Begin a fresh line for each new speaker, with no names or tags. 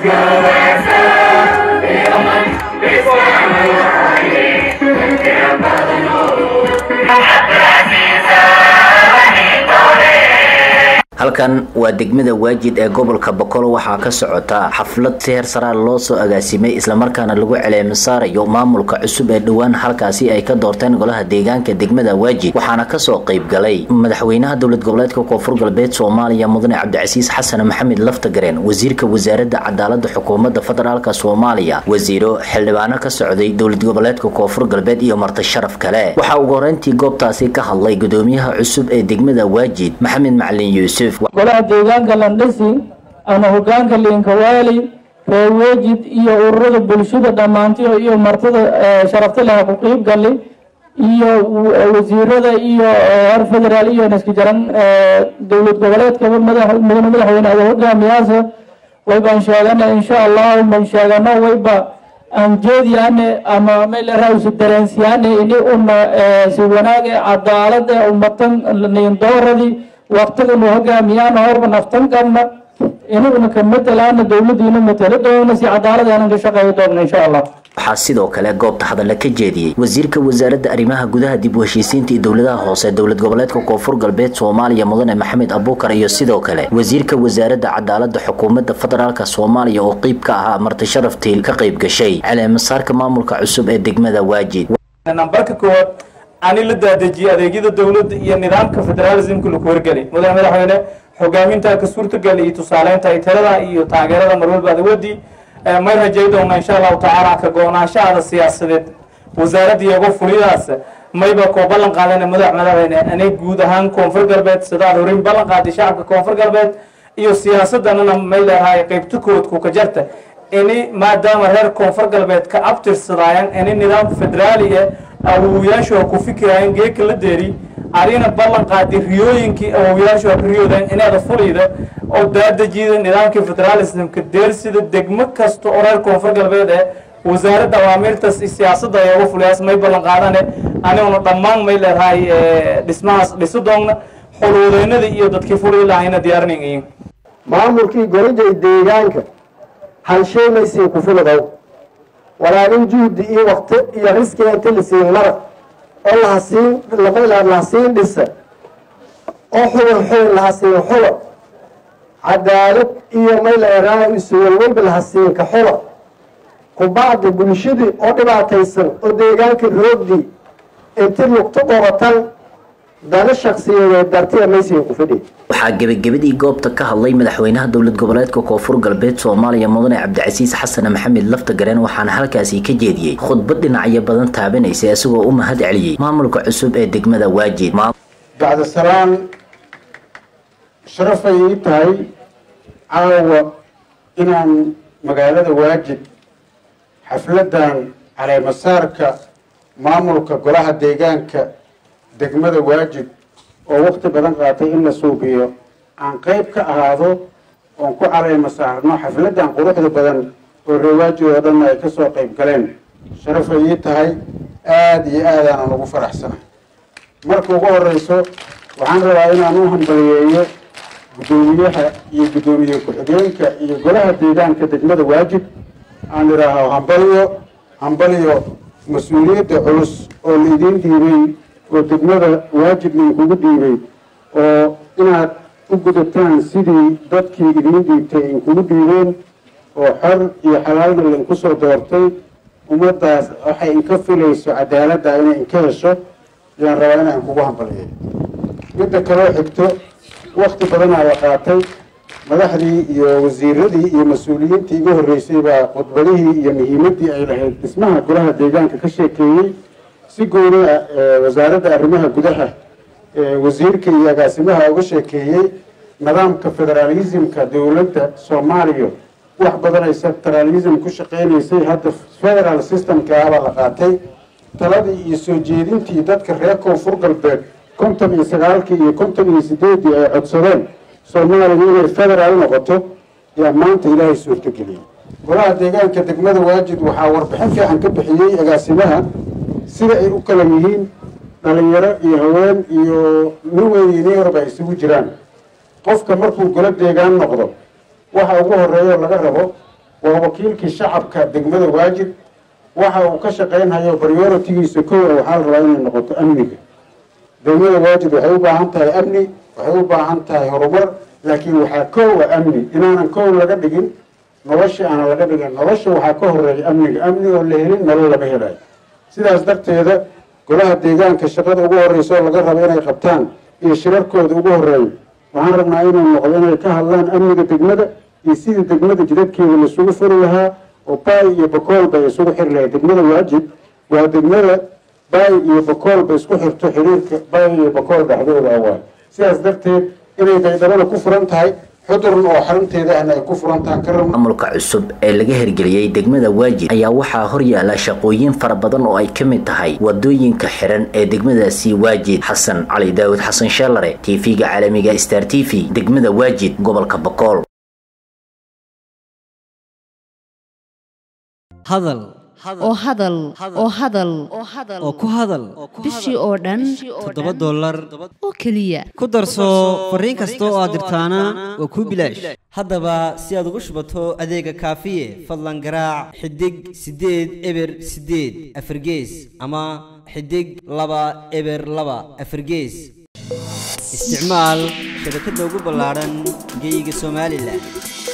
halkan waa degmada waajid ee gobolka boqol waxaa ka socota xaflad si heer saraal loo soo agaasimay islamarkaana lagu celeema saarayo maamulka cusub ee dhowaan halkaasi ay ka doorteen golaha deegaanka degmada waajid waxaana kasoo qayb galay madaxweynaha dowlad goboleedka koonfur galbeed soomaaliya mudane cabdicasiis xasan maxamed laftagareen wasiirka wasaaradda cadaalada xukuumadda federaalk soomaaliya wasiiro xildhibaano ka socday dowlad goboleedka koonfur galbeed iyo marti sharaf kale waxaa ugu horeyntii goobtaasi ka hadlay gudoomiyaha cusub ee degmada waajid maxamed macalin yuusuf
golaha deegaanka landhisi ama hogaanka liinkawaali reer wejid iyo ururada bulshada dhammaantiyo iyo martida sharafta leh ku qiib gali iyo wasiirada iyo heer federaal iyo naska jaran dowlad goboleedka mudane madaxweyne ada hogaamiyaasa waybaan sheegana insha allahu man sheegano wayba aan jeediyaane ama meeleraawsi dareensiyaane ini una si wanaage cadaalada umatan niindooradii waqtiganu hogaamiyaan horba naftan qabna inaguna ka matalaana dowladiina matalo doona si cadaalad aanan ka shaqeeyo doona insha allah
waxaa sidoo kale goobta hadalla ka jeediyey wasiirka wasaaradda arrimaha gudaha dib u heshiisiinta iyo dowladaha hoose dowlad goboleedka koonfur galbeed soomaaliya mudane maxamed abuukar iyo sidoo kale wasiirka wasaaradda cadaalada xukuumadda federaalk soomaaliya oo qeyb ka ahaa marti sharaftii ka qayb gashay caleemasaarka maamulka cusub ee degmada waajid
nambarka koowaad ani la daadejiyey adeegyada dowladda iyo nidaamka federalismka laku wargelay mudane madaxweyne hogaaminta ka suurtagal iyo tusaaleynta ay tirada iyo taageerada marwalba adewadii may rajay doona insha allahu tacaala ka go-naanshahaada siyaasadeed wasaaradda iyago fulidaas mayba koo ballan qaadana madax madaxweyne ani guud ahaan koonfur galbeed sidaad horin ballan qaaday shacabka koonfur galbeed iyo siyaasadanana may leedahay qaybta koodku ka jarta ini maadaama reer koonfur galbeed ka abtirsadaayan ini nidaam federaali eh awowyaashu ha ku fikiraayan geeka la deeri adina ballan qaadi riyooyinkii awowyaashu ha ka riyoodeen inaada fulayda oo daadejiyada nidaamkii federalismka deersida degmo kasta oo reer koonfur galbeed eh wasaaradda awaamirtas siyaasadda ayaga fuliyaas may ballan qaadane aniguna dhammaan may leedahay dhismahaas dhisi doonna xuluudeynadii iyo dadkii fulii lahayna diyaarinayeen
maamulkii golajay deegaanka halsheemaysiin ku filadow walaalin juhdi iyo wakti iyo riskiga inta lasiin marag oo lahasiin lahasiin dhisa oo xubin xubin lahasiin xulo cadaalad iyo mayleeraa isuwalwalba lahasiin ka xulo kubacdi bulshadii oo dhibaataysan oo deegaanka roogdii inti lugto qoratan dana shaksiyadeed dartida maysiin ku fidhi
waxaa gebagabadii goobta ka hadlay madaxweynaha dowlad goboleedka koonfur galbeed soomaaliya mudane cabdicasiis xasan maxamed laftagareen waxaana halkaasi ka jeediyey khudbad dhinacyo badan taabanaysa isagoo u mahad celiyey maamulka cusub ee degmada waajid
bacda salaan sharafay ii tahay caawa inaan magaalada waajid xafladan caleemasaarka maamulka golaha deegaanka degmada waajid oo wakti badan qaatay in la suubiyo aan qayb ka ahaado oon ku caleema saarno xafladan quruxda badan oo reewaajid oo dhanna ay kasoo qayb galeen sharafay ii tahay aada iyo aadaanan ugu faraxsana marka ugu horeyso waxaan rabaa inaan u hambaliyeeyo guddoomiyaha iyo guddoomiye ku-xigeenka iyo golaha deegaanka degmada waajid aan idhaaho hambaliyo hambaliyo mas-uuliyadda culus oo laidiin dhiibay oo degmada waajib lainkugu dhiibay oo inaad u gudataan sidii dadkii idiin dhiibtay inkugu dhiibeen oo xor iyo xalaalna lainku soo doortay ummaddaas waxay inka filayso cadaaladda inay inka hesho ayaan rabaa inaan kugu hambaliyo midda kaloo xigto wakti badanaa la qaatay madaxdii iyo wasiiradii iyo mas-uuliyiintii igu horreysay baa khudbadihii iyo muhiimaddii ay lahayd dhismaha golaha deegaanka ka sheekeeyey si gooni ah wasaaradda arrimaha gudaha wasiirka iyo agaasimaha uga sheekeeyey nidaamka federaalismka dowladda soomaaliya wax badan ay federalism ku shaqeynaysay hadda federal systemkaabaa la qaatay taladii iyo soo jeedintii dadka reer koonfur galbeed konton iyo sagaalkii iyo konton iyo sideeddii ay codsadeen soomaaliya inay federaal noqoto yaa maanta ilaahay suurtageliyey golaha deegaanka degmada waajid waxaa warbixin fiican ka bixiyey agaasimaha sida ay u kala yihiin dhalinyaro iyo haween iyo nin weyn iyo nin yarba ay isugu jiraan qofka markuu golo deegaan noqdo waxa ugu horeeyo laga rabo waa wakiilkii shacabka degmada waajid waxa uu ka shaqaynhayo prioritigiisa koowa waxaa la rabaa inay noqoto amniga degmada waajid waxay u baahan tahay amni waxay u baahan tahay horumar laakiin waxaa koowa amni inaanan koow laga dhigin nolosha aanan laga dhigin nolosha waxaa ka horeeya amniga amni oo la helin nolol lama helayo sidaas darteeda golaha deegaanka shaqada ugu horeysa oo laga rabo inay qabtaan iyo shirarkooda ugu horeeyo waxaan rabnaa inuu noqdo inay ka hadlaan amniga degmada iyo sidii degmada jidadkeeda laisugu furi lahaa oo baay iyo bakool bay isugu xiri lahayd degmada waajib waa degmada baay iyo bakool bay isku xirto xiriirka baay iyo bakool dhexdooda awaay sidaas darteed inay baydhabada ku furan tahay xudurn oo xarunteeda ahna ay ku furan tahan ka rabno
maamulka cusub ee laga hirgeliyey degmada waajid ayaa waxaa horyaala shaqooyin fara badan oo ay ka mid tahay wadooyinka xiran ee degmadaasi waajid xasan cali daawud xasan sheelare tv-ga caalamiga star t v degmada waajid gobolka bakool
hadal
oo hadal oo hadal
oo ku hadal
bishii oo dhan
toddoba dollar
oo keliya
ku darso fariin kasta oo aad dirtaana waa kuu bilaash haddaba si aad ugu shubato adeega kaafiye fadlan garaac xidig siddeed eber siddeed afargees ama xidig laba eber laba afargees isticmaal shabakadda ugu ballaadhan geyga somalilan